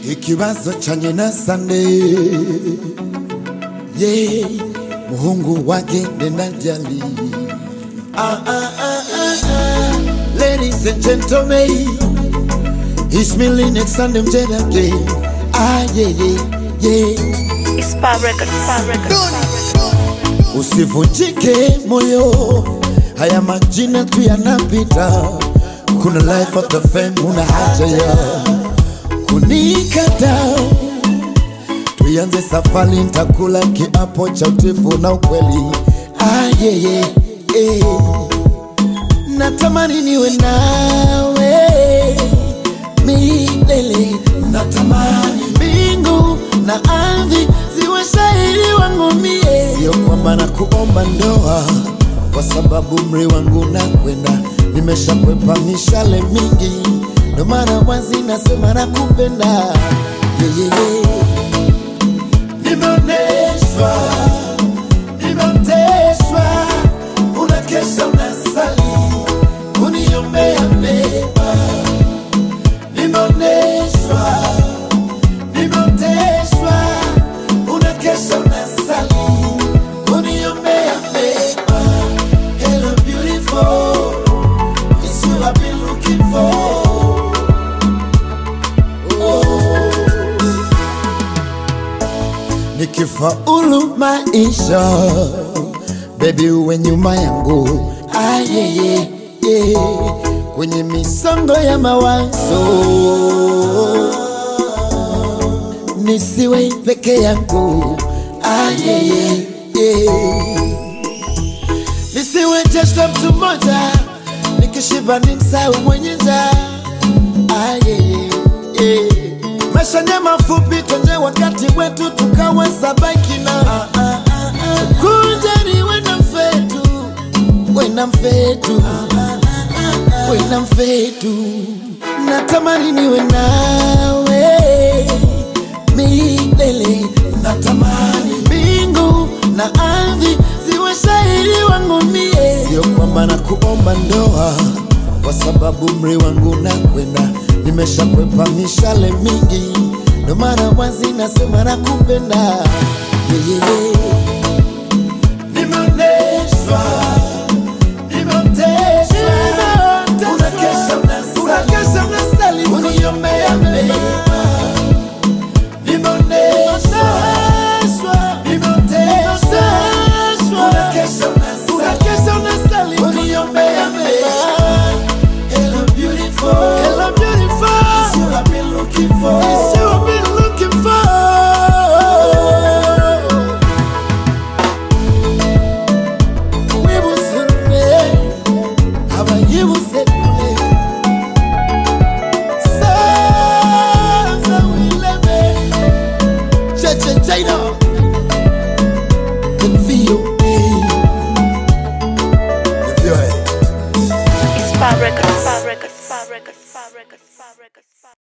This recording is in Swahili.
ikibazo chanye na sande ye muhungu wake ndendajali ah, ah, ah, ah, ah. ladies and gentlemen It's me next Sunday mjedake ah, yeah, yeah, yeah. It's Spa Records, Spa Records, Spa Records. Usivunjike moyo, haya majina tu yanapita. Kuna life after fame, una haja ya kunikata. Tuianze safari, nitakula kiapo cha utifu na ukweli. Ah, yeah, yeah, yeah. Natamani niwe nawe milele, natamani mbingu na ardhi ziwe shahidi wangu mie. Sio kwamba na kuomba ndoa, kwa sababu mri wangu nakwenda, nimeshakwepa mishale mingi, ndo mara wazi nasema nakupenda yeah, yeah, yeah. Nimeoneshwa, nimeoteshwa, unakesha unasali, kuniombea mema. Nimeoneshwa, nimeoteshwa, unakesha unasali, kuniombea mema. Hello beautiful, it's you I've been looking for. nikifaulu maisha bebi uwe nyuma yangu ah, yeah, yeah, yeah. kwenye misongo ya mawazo nisiwe peke yangu ah, yeah, yeah, yeah. nisiwe jeshla mtu mmoja nikishiba ni msau mwenye njaa ah, yeah, yeah, yeah. maisha ni mafupi tonje wakati wetu tukaweza baki na ah, ah, ah, ah. kunjani wena mfetu wena mfetu wena mfetu natamani niwe nawe milele natamani mbingu na ardhi ziwe shahidi wangu mie sio kwamba na kuomba ndoa kwa sababu mri wangu nakwenda nimeshakwepa mishale mingi ndo mara wazi nasema nakupenda yeah, yeah, yeah. nimeoneshwa